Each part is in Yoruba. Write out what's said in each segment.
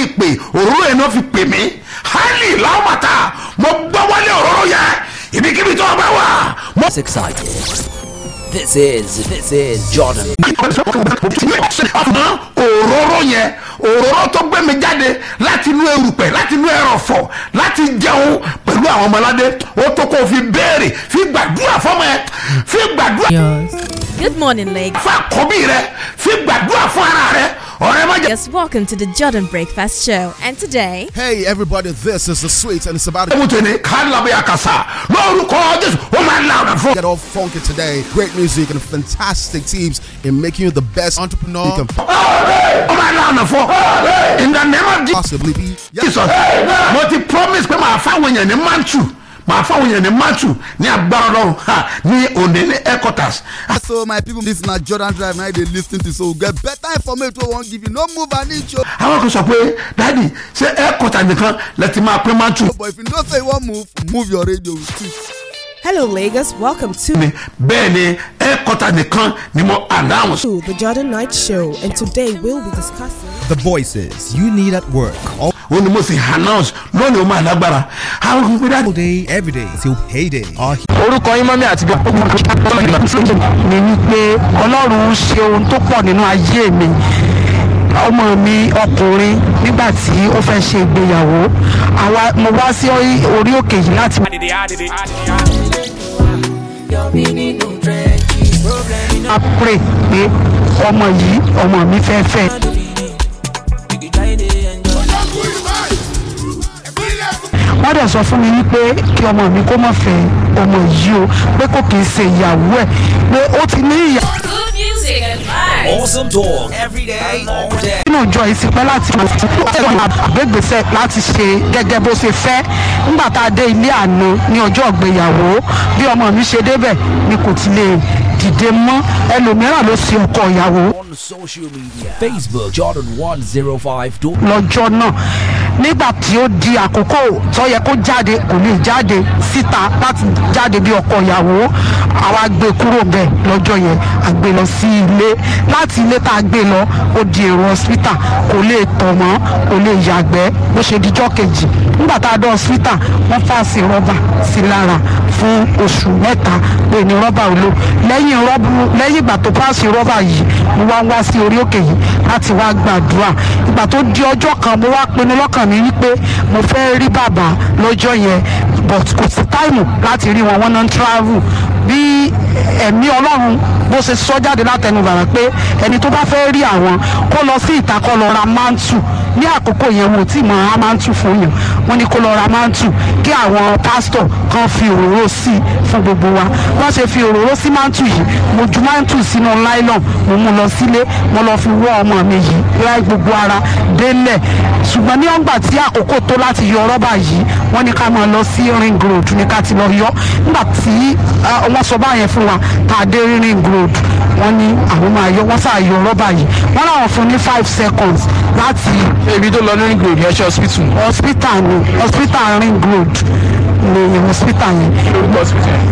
ìpè òróró yẹn náà fi pè mí hali láwùmọ̀tà mo gbọ́ wọlé òróró yẹn ibikíbi tó o bá wà mo. It's exciting. This is this is Jordan. ọmọ òróró yẹn òróró tó gbé mi jáde láti inú erùpẹ̀ láti inú ẹrọ̀fọ̀ láti jẹun pẹ̀lú àwọn ọmọládé ó tó kó o fi béèrè fi gbàdúrà fọmọ ẹ fi gbàdúrà Good morning, Lake. fún àkọ́bí rẹ fi gbàdúrà fún ara rẹ ọ̀rẹ́ má jẹ́. Yes, welcome to the Jordan Breakfast Show. And today, Hey everybody, this is the sweet and it's about to ewu tèmi kálábẹ́ àkàsà lórúkọ jésù ó máa ń la ọ̀nà fún. get all funky today. Great music and fantastic teams in making you the best entrepreneur you can ó máa ń la ọ̀nà fún. in the name of jesus. possibly be. Yes. jesus mo ti promise pé màá fáwọn èèyàn ní mantu màá fáwọn èèyàn ní mantu ní agbára ọlọ́run ha, ní òní ní headquarters. So my people, this na Jordan Drive now they lis ten to so we get better information wey we wan give you. No move an inch o. àwọn kan sọ pé dadi ṣé headquarters nìkan lẹ ti máa pín mantu. But if you know say you wan move, move your radio with it. Hello, Lagos. Welcome to ni bẹ́ẹ̀ ni headquarters nìkan ni mo announce. the Jordan Night Show, and today we'll be discussing. The voices you need at work all ó ní mo sì announce lónìí ó máa lágbára. àwọn kan pé dadi. day, every day till payday. Our orúkọ yín mọ́mí àti mi wípé ọlọ́run ṣe ohun tó pọ̀ nínú ayé mi ọmọ mi ọkùnrin nígbà tí ó fẹ́ ṣe ìgbéyàwó àwa mo wá sí orí òkè yìí láti. a pray pé ọmọ yìí ọmọ mi fẹ́ fẹ́. wọ́n dẹ̀ sọ fún mi wípé kí ọmọ mi kó má fẹ́ ọmọ yìí o pé kò kì í ṣe ìyàwó ẹ̀ pé ó ti ní ìyá. good music and vibes. Awesome talk every day, all day. nínú ìjọ yìí ti pẹ́ láti àgbégbèsè láti ṣe gẹ́gẹ́ bó ṣe fẹ́ nígbà tá a dé ilé àná ní ọjọ́ ìgbéyàwó bí ọmọ mi ṣe débẹ̀ ni kò ti lè dìde mọ́ ẹlòmíràn ló ṣe ọkọ ìyàwó On social media, Facebook Jordan 105. lọ́jọ́ náà nígbà tí ó di àkókò tó yẹ kó jáde kò lè jáde síta láti jáde bí ọkọ ìyàwó àwa gbé kúrò bẹ́ẹ̀ lọ́jọ́ yẹn a gbé lọ sí ilé láti ilé tá a gbé lọ ó di èrò hospital kò lè tọ̀ mọ́ kò lè yàgbẹ́ bó ṣe dijọ́ kejì nígbà tá a dé hospital wọ́n fàṣì rọ́bà sí lára fún oṣù mẹ́ta pé ní rọ́bà ò lò lẹ́yìn rọ́bù lẹ́yìn ìgbà tó fàṣì rọ́bà yìí mo wá wá sí orí òkè yìí láti wá gbàdúrà ìgbà tó di ọjọ́ kan mo wá pinnu lọ́kàn mi wípé mo fẹ́ rí bàbá lọ́jọ́ yẹn but kò sí táìmù láti rí wọn wọn náà ń travel bí ẹ̀mí ọlọ́run bó ṣe sọ jáde látẹnu bàbá pé ẹni tó bá fẹ́ rí àwọn kó lọ sí ìta kó lọ ra mántù ní àkókò yẹn wọn ò tí ì mọ ra mántù fún yàn wọn ní kó lọ ra mántù kí àwọn pásítọ̀ kan fi òróró sí i fún gbogbo wa wọ́n ṣe fi òróró sí mántù yìí mo ju mántù sínú nylon mo mú lọ sílé mo lọ fi wọ́ ọmọ mi yìí láì gbogbo ara délẹ̀ ṣùgbọ́n ní ọgbà tí àkókò tó láti yọ rọ́bà yìí wọ́n ní ká máa lọ sí ring road ní ká ti lọ yọ nígbà tí ah, wọ́n sọ báyẹn fún wa tá a dé ring road wọ́n ní àwọn máa yọ wọ́n sà yọ rọ́bà yìí wọ́n láwọn fún ní five seconds láti ibi tó lọ ní ring road yẹn ṣe hospital hospital ni hospital ring road ni hospital yẹn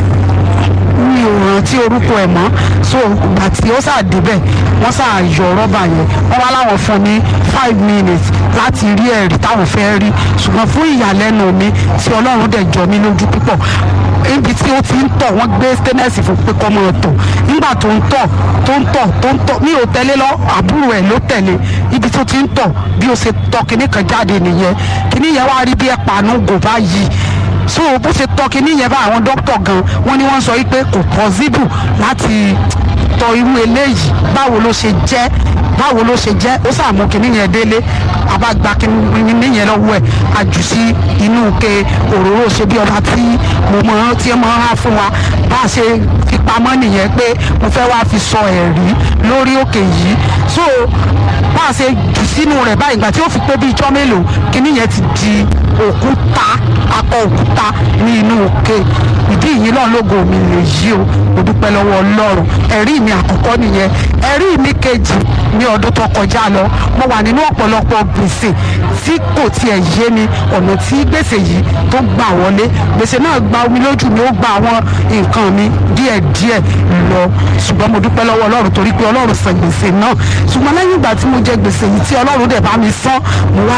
mi ò rántí orúkọ ẹ̀ mọ́ so ìgbà tí ó sáà débẹ̀ wọ́n sáà yọ rọ́bà yẹn wọ́n wá láwọn fún ní five minutes láti rí ẹ̀rí táwọn fẹ́ rí ṣùgbọ́n fún ìyàlẹ́nu mi tí ọlọ́run dẹ̀ jọ mí lójú púpọ̀ ibi tí ó ti ń tọ̀ wọ́n gbé stainless fún pé kọ́ máa tọ̀ nígbà tó ń tọ̀ tó ń tọ̀ tó ń tọ̀ mi ò tẹ̀lé lọ àbúrò ẹ̀ ló tẹ̀lé ibi tó ti ń tọ̀ bí ó ṣe tọ̀ kíní kan jáde nìyẹn kíní yẹn wá rí bí ẹ̀ pàánù gò báyìí so bó ṣe tọ́ kíní yẹn bá àwọn dókítà gan wọ́n ní wọ́n sọ wípé kò possible láti tọ irú eléyìí báwo ló ṣe jẹ́ báwo ló ṣe jẹ́ ó sàmú kíní yẹn délé àbágbá kíní yẹn lọ́wọ́ ẹ̀ àjù sí inú ke òróró ṣe bí ọba tí mo mọ tí mo rán fún wa bá a ṣe fi pamọ́ nìyẹn pé mo fẹ́ wá fi sọ ẹ̀rí lórí òkè yìí so bá a ṣe jù sínú rẹ̀ báyìí ìgbà tí ó fi pé bí ijọ́ mélòó kíní yẹn ti di òkúta akọ òkúta ní inú òkè ìdí yìí náà lógo mi lè yí o mo dúpẹ́ lọ́wọ́ ọlọ́run ẹ̀rí mi àkọ́kọ́ nìyẹn ẹ̀rí mi kejì ní ọdún tó kọjá lọ mo wà nínú ọ̀pọ̀lọpọ̀ gbèsè tí kò tiẹ̀ yé mi ọ̀nà tí gbèsè yìí tó gbà wọlé gbèsè náà gba omi lójú mi ó gba àwọn nǹkan mi díẹ̀díẹ̀ lọ ṣùgbọ́n mo dúpẹ́ lọ́wọ́ ọlọ́run torí pé ọlọ́run san gbèsè náà ṣùgbọ́n lẹ́yìn ìgbà tí mo jẹ gbèsè yìí tí ọlọ́run dẹ̀ bá mi san mo wá